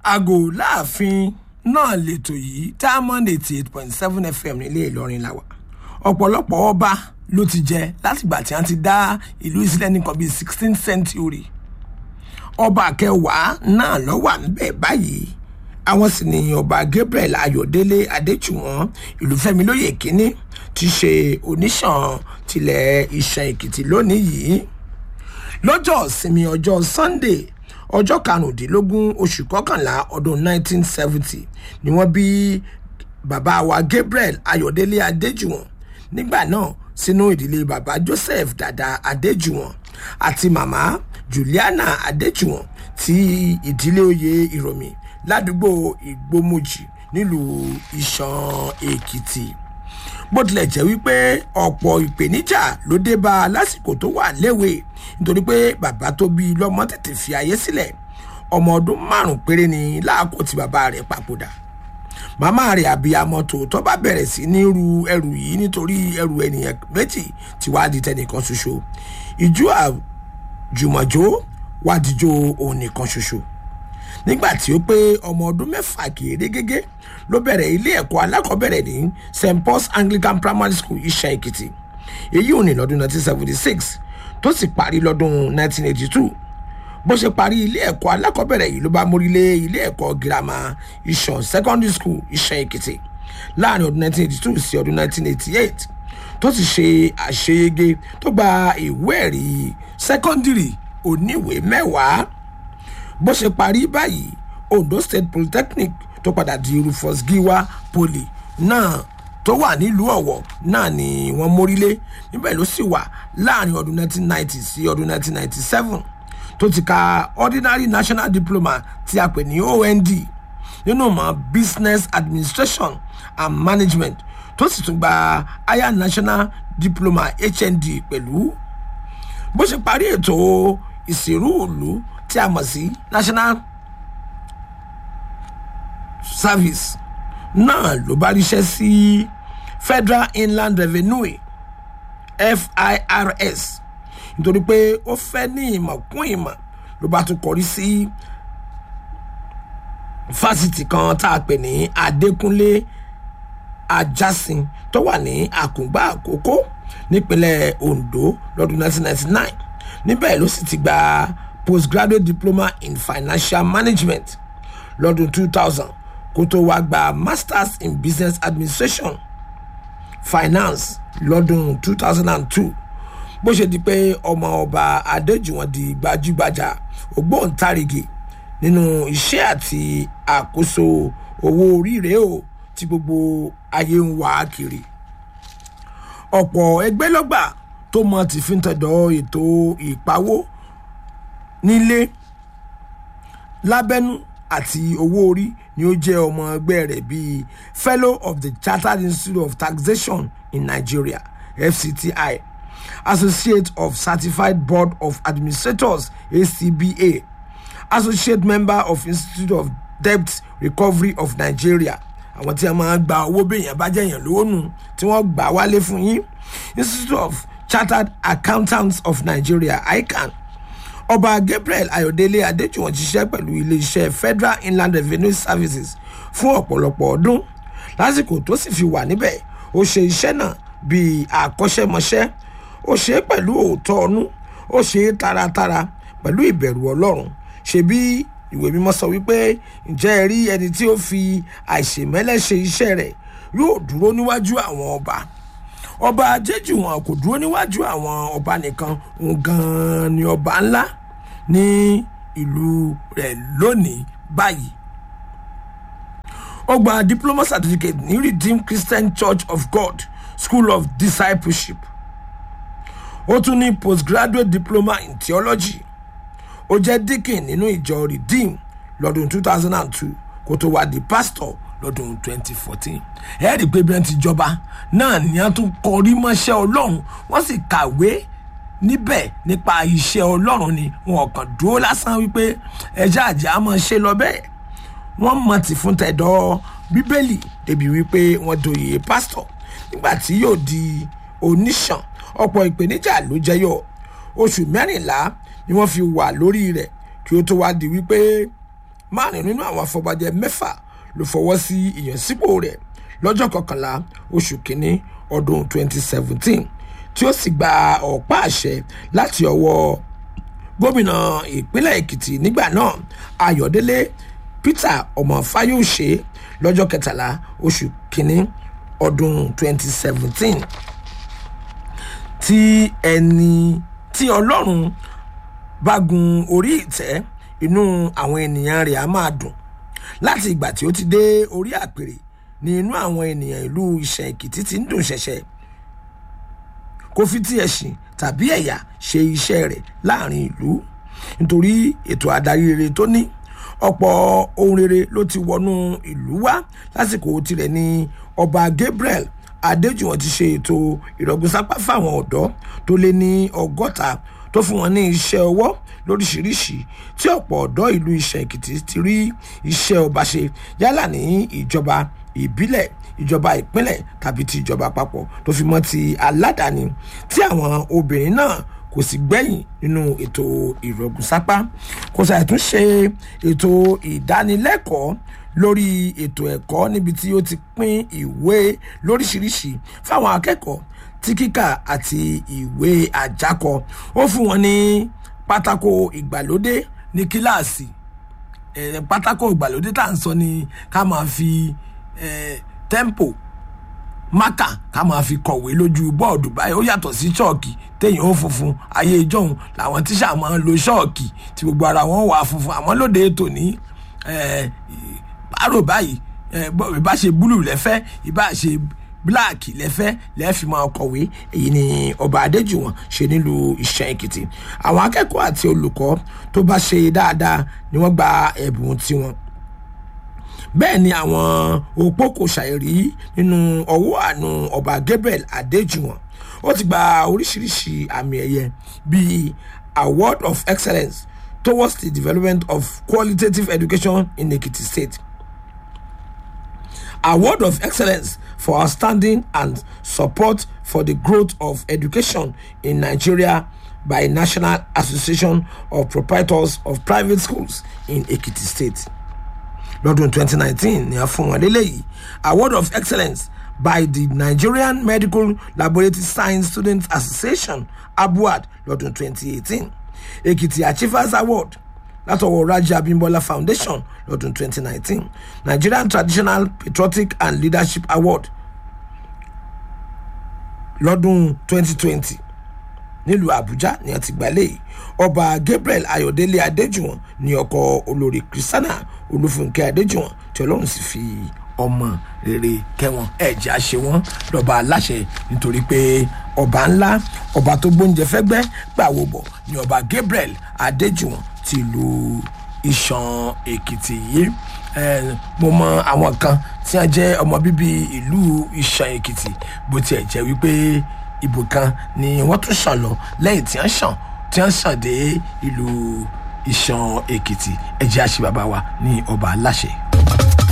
aago láàfin náà lètò yìí diamond eighty eight point seven fm nílé ìlọrin làwà ọ̀pọ̀lọpọ̀ ọba ló ti jẹ látìgbà tí wọ́n ti dá ìlú ìsílẹ̀ nìkan bíi sixteen century ọba kẹwàá náà ló wà níbẹ̀ báyìí àwọn sì ni ọba gabriel ayọ̀délé adéjùwọ̀n ìlúfẹ́mi lóye kínní ti ṣe oníṣàn tilẹ̀ ìṣàn èkìtì lónìí yìí lọ́jọ́ ìsinmi ọjọ́ sunday ọjọ́ karùndínlógún oṣù kọkànlá ọdún 1970 ni wọ́n bí bàbá wa gabriel ayọ̀délé adéjùwọ̀n nígbà náà sínú ìdílé bàbá joseph dada adéjùwọ̀n àti màmá juliana adéjùwọ̀n ti ìdílé oyè ìròmì ládùúgbò ìgbómojì nílùú ìṣàn èkìtì bó tilẹ̀ jẹ́ wípé ọ̀pọ̀ ìpèníjà ló dé bá a lásìkò tó wà léwe nítorí pé bàbá tó bí i lọ́mọ tètè fi ayé sílẹ̀ ọmọ ọdún márùn péré ni láàkó tí bàbá rẹ̀ papòdà màmá rẹ̀ àbíyamọ tòótọ́ bá bẹ̀rẹ̀ sí ní ru ẹrù yìí nítorí ẹrù ènìyàn méjì tí wàá di tẹnìkan ṣoṣo ìjú àjùmọ̀jó wàá dijó òun nìkan ṣoṣo nígbà tí ó pé ọmọ ọdún mẹ́fà kéré gégé ló bẹ̀rẹ̀ ilé ẹ̀kọ́ alákọ̀ọ́bẹ̀rẹ̀ ní st paul's anglican primary school iṣẹ́ èkìtì èyí ò ní lọ́dún 1976 tó sì parí lọ́dún 1982 bó ṣe parí ilé ẹ̀kọ́ alákọ̀ọ́bẹ̀rẹ̀ yìí ló bá mórílé ilé ẹ̀kọ́ girama iṣan secondary school iṣẹ́ èkìtì láàrin ọdún 1982 sí ọdún 1988 tó sì ṣe àṣeyege tó gba ìwé ẹ̀rí secondary oníwèé mẹ́wàá bó ṣe parí báyìí ondo state polytechnic tó padà di rufus giwa poly náà tó wà nílùú ọ̀wọ̀ náà ni wọ́n mórílé níbẹ̀ ló sì wà láàrin ọdún 1990 sí ọdún 1997 tó ti ka ordinary national diploma tí a pè ní ond nínú mọ́ business administration and management tó sì tún gba higher national diploma hnd pẹ̀lú bó ṣe parí ètò ìṣirò ìlú tí a mọ̀ sí national service náà ló bá ríṣẹ́ sí federal inland revenue firs nítorí pé ó fẹ́ ní ìmọ̀ kún ìmọ̀ ló bá tún kọrí sí fásitì kan tá a pè ní adékúnlé ajásin tó wà ní àkùngbà àkókò nípínlẹ̀ ondo lọ́dún 1999 níbẹ̀ ló sì ti gba postgraduate diploma in financial management lọ́dún 2000 kó tó wá gba masters in business administration finance lọ́dún 2002 bó ṣe di pé ọmọ ọba adéjùwọ̀n di gbajúgbajà ògbóǹtarìgì nínú iṣẹ́ àti àkóso owó oríire o tí gbogbo ayé ń wá kiri ọ̀pọ̀ ẹgbẹ́ lọ́gbà tó mọ tìfíntẹ̀dọ̀ ètò ìpawó nílé lábẹ́nú àti owó orí ni ó jẹ́ ọmọ ẹgbẹ́ rẹ̀ bíi fellow of the chartered institute of taxation in nigeria fcti associate of certified board of administrators acba associate member of institute of debt recovery of nigeria àwọn tí a máa gba owó béèyàn bá jẹ̀yàn lónù tí wọ́n gbà wálé fún yín institute of chartered accountants of nigeria ican ọba gabriel ayọ̀délé adéjùwọ̀n ṣiṣẹ́ pẹ̀lú iléeṣẹ́ federal inland revenue services fún ọ̀pọ̀lọpọ̀ ọdún lásìkò tó sì fi wà níbẹ̀ ó ṣe iṣẹ́ náà bíi àkọ́ṣẹ́mọṣẹ́ ó ṣe é pẹ̀lú òótọ́ ọnú ó ṣe é taratara pẹ̀lú ìbẹ̀rù ọlọ́run ṣe bí ìwé mímọ́ sọ wípé ǹjẹ́ ẹ rí ẹni tí ó fi àìṣèmẹ́lẹ́ ṣe iṣẹ́ rẹ̀ yóò dúró níwájú àwọn ọba ọba jẹ́jù wọn kò dúró níwájú àwọn ọba nìkan òun gan-an ni ọba ńlá ní ìlú rẹ̀ lónìí báyìí ó gba diploma certificate ní redeemed christian church of god school of discipleship ó tún ní postgraduate diploma in theology ó jẹ́ deacon nínú ìjọ redeem lọ́dún 2002 kó tó wá di pastor lọ́dún 2014 ẹ̀ẹ́dì pé bí wọ́n ti jọba náà ni wọ́n tún kọrí mọ́ṣẹ́ ọlọ́run wọ́n sì kàwé níbẹ̀ nípa iṣẹ́ ọlọ́run ni wọn kàn dúró lásán wípé ẹja àjẹ́ á máa ṣe lọ bẹ́ẹ̀ wọ́n mọ̀ tí fún tẹ̀dọ̀ bíbélì débi wípé wọ́n doyè pásítọ̀ nígbà tí yóò di oníṣàn ọ̀pọ̀ ìpèníjà ló jẹyọ oṣù mẹ́rìnlá ni wọ́n fi wà lórí rẹ̀ kí ó tó wá di wípé márùn nínú àwọn afọbajẹ mẹ́fà ló fọwọ́ sí ìyànsípò rẹ̀ lọ́jọ́ kọkànlá oṣù kínní ọdún 2017 tí ó sì gba ọ̀pá àṣẹ láti ọwọ́ gómìnà ìpínlẹ̀ èkìtì nígbà náà ayọ̀délé peter ọmọ fáyọ̀ṣe lọ́jọ́ kẹtàlá oṣù kínní ọdún 2017 tí ẹni tí ọlọ́run bá gun orí ìtẹ́ inú àwọn ènìyàn rẹ̀ á máa dùn láti ìgbà tí ó ti dé orí àpèrè ní inú àwọn ènìyàn ìlú ìṣẹ̀ èkìtì ti ń dùn ṣẹ̀ṣẹ̀ kó fi tí ẹ̀sìn tàbí ẹ̀yà ṣe iṣẹ́ rẹ̀ láàrin ìlú nítorí ètò adarí rere tó ní ọ̀pọ̀ ohun rere ló ti wọnú ìlú wá lásìkò tirẹ̀ ní ọba gabriel adéjùwọ̀n ti ṣe ètò ìrọ̀gbìnsápá fáwọn ọ̀dọ́ tó lé ní ọgọ́ta tó fún wọn ní iṣẹ́ ọwọ́ lóríṣiríṣi tí ọ̀pọ̀ ọ̀dọ́ ìlú iṣẹ́ èkìtì ti rí iṣẹ́ ọba ṣe yálà ní ìjọba ìbílẹ̀ ìjọba ìpínlẹ̀ tàbí ti ìjọba àpapọ̀ tó fi mọ́ ti aládàáni tí àwọn obìnrin náà kò sì gbẹ̀yìn nínú ètò ìrọ̀gùnsápá kò ṣàìtún ṣe ètò ìdánilẹ́kọ̀ọ́ lórí ètò ẹ̀kọ́ níbi tí ó ti pín ìwé lóríṣiríṣi fáwọn akẹ́kọ̀ọ́ tí kíkà àti ìwé àjákọ ó fún wọn ní pátákó ìgbàlódé ní kíláàsì eh, pátákó ìgbàlódé tá à ń sọ ni ká máa fi eh, tẹ́ḿpò mákà ká máa fi kọ̀wé lójú bọ́ọ̀dù báyìí ó yàtọ̀ sí ṣọ́ọ̀kì téèyàn ó funfun ayé ìjọ́hun làwọn tíṣà máa ń lo ṣọ́ọ̀kì tí gbogbo ara wọn wà funfun àmọ́ lóde ètò ní bárò báyìí ìbá ṣe búlù lẹ́fẹ́ ìbá ṣe bíláàkì lẹ́fẹ́ lẹ́ẹ̀fì máa kọ̀wé èyí ni ọba adéjùwọ̀n ṣe nílùú ìṣẹ́ èkìtì àwọn akẹ́kọ̀ọ́ àti olùkọ́ tó bá ṣe dáadáa ni wọ́n gba ẹ̀bùn tiwọn bẹ́ẹ̀ ni àwọn opó kò ṣàìrí nínú ọwọ́ àánú ọba gabriel adéjùwọ̀n ó ti gba oríṣiríṣi àmì ẹ̀yẹ bíi award of excellence towards the development of qualitative education in ekiti state award of excellence for outstanding and support for the growth of education in nigeria by national association of proprietors of private schools in ekiti state lọ́dún 2019 ni a fún wọn lélẹ́yìí award of excellence by the nigerian medical laboratory science students association abuad lọ́dún 2018 ekiti achievers award látọwọ́ raja abimbola foundation lọ́dún 2019 nigerian traditional patriotic and leadership award lọ́dún 2020 nílùú àbújá ni a ti gbà léyìí ọba gabriel ayọ̀délé adéjùwọ̀n ní ọkọ̀ olórí kristiana olúfúnkẹ́ adéjùwọ̀n tí ọlọ́run sì fi ọmọ rere kẹwọn ẹ̀jẹ̀ àṣẹ wọn lọ́ba aláṣẹ nítorí pé ọba ńlá ọba tó gbóúnjẹ fẹ́gbẹ́ gbàwó bọ̀ ní ọba gabriel adéjùwọ̀n ti lu iṣan èkìtì yìí mo mọ àwọn kan tí wọn jẹ ọmọ bíbí ìlú iṣan èkìtì bó tiẹ̀ jẹ́ wípé ibò kan ni wọ́n tún ṣàn lọ lẹ́yìn tí wọ́n ṣàn tí wọ́n ṣàn dé ìlú iṣan èkìtì ẹ̀jẹ̀ àṣìbàbà wa ní ọba aláṣẹ.